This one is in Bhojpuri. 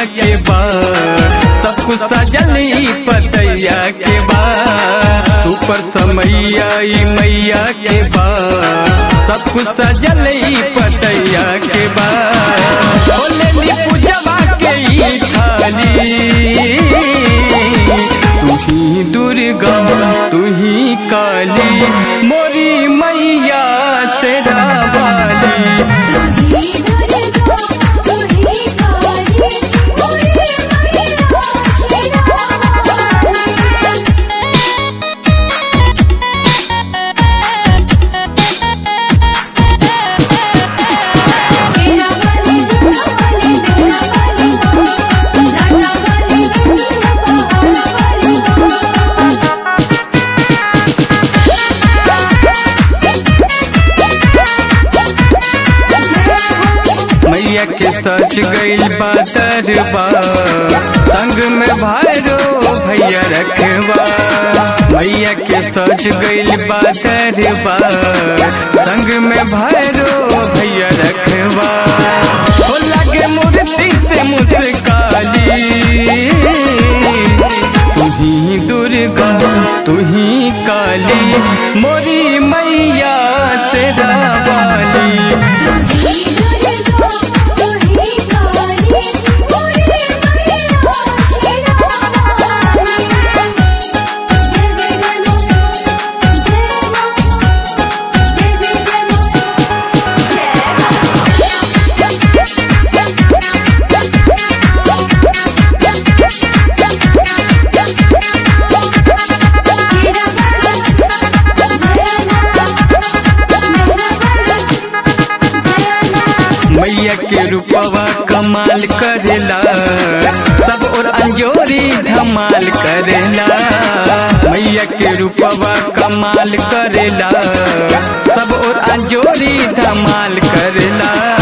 के बाद सब कुछ सजली पतैया के बाद सुपर समैया ई मैया के बाद सब कुछ सजली पतैया के बाद बोले पूजवा के ई थाली तू ही दुर्गा तू ही काली मोरी मैया से रावाली तू ही दुर्गा तू ही काली मोरी मैया मेरा वाली सुना वाली मेरा वाली लाडा वाली पहाड़ वाली मैया के सज गईल बादरबा संग में भैरो भैया रखबा मैया के सज गईल बादरबा संग में भैरो भैया रखबा ओ लगे मूर्ति से मुस्काली तू ही दुर्गा तू ही काली मोरी मैया से रावाली तू ही दुर्गा तू ही काली मोरी मैया जय जय जय मा जय मा जय जय जय मा जय मेरा वाली जय मेरा वाली जय मैया के रूपवा कमाल करेला सब और अंजोरी धमाल करेला मैया के रूपवा कमाल करेला सब और अंजोरी धमाल करेला